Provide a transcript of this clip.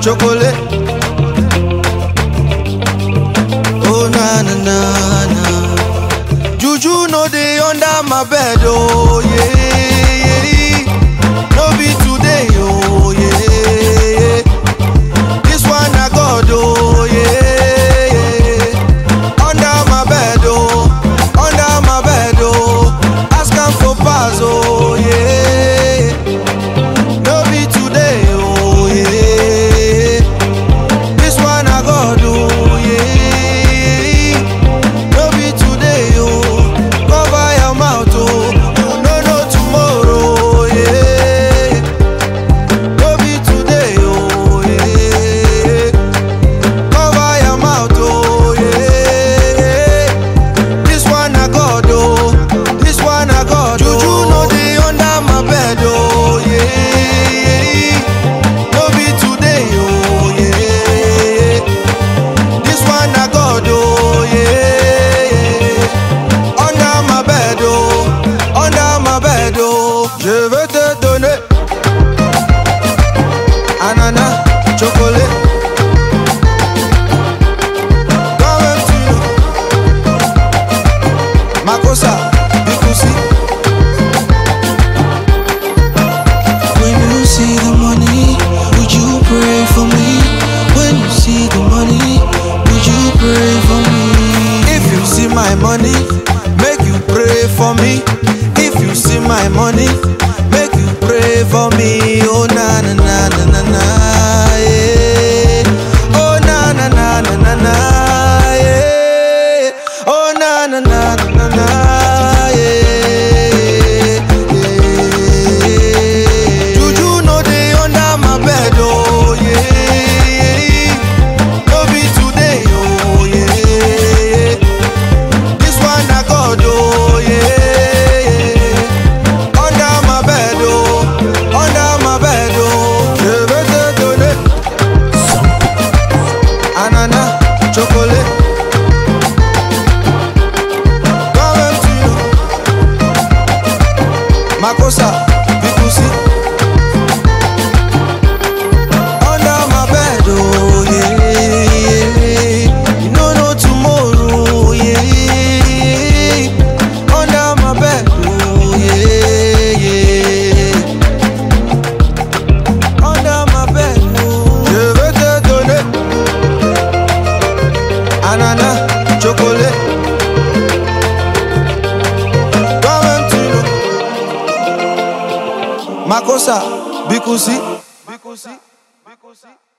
chocolate. Oh na na na na. Juju no dey under my bed, oh yeah. yeah. No be today, oh yeah. This one na God, oh yeah. yeah. Under my bed, oh, under my bed, oh. Ask am for pass, oh yeah. No be today, oh yeah. This one I God, oh yeah. No be today, oh. Cover your mouth, oh. You no know tomorrow, yeah. No be today, oh yeah. Cover your mouth, oh yeah. This one I God, oh. This one I God, Juju no dey under my bed, oh yeah. No be today, oh yeah. This one I God, oh yeah. Under my bed, oh, under my bed, oh. Je vais te donner ananas, chocolat. Toi-même tu know. Makosa, Bikusi. When you see the money, would you pray for me? When you see the money, would you pray for me? If you see my money, make you pray for me. If you see my money, make you pray for me. Oh na na na na na na yeah. Oh na na na na na na yeah. Oh na na na na na na yeah. yeah. Juju no dey under my bed oh yeah. No be today oh yeah. This one na God, oh yeah. Under my bed, oh, under my bed, oh. Je vais te donner ananas, chocolat. Toi-même tu know. Makosa, Bikusi. Under my bed, oh yeah. You no know tomorrow, yeah. Under my bed, oh yeah, yeah. Under my bed, oh. Je vais te donner ananas, chocolat. Toi-même tu know. Makosa, Bikusi. Bikusi. Bikusi.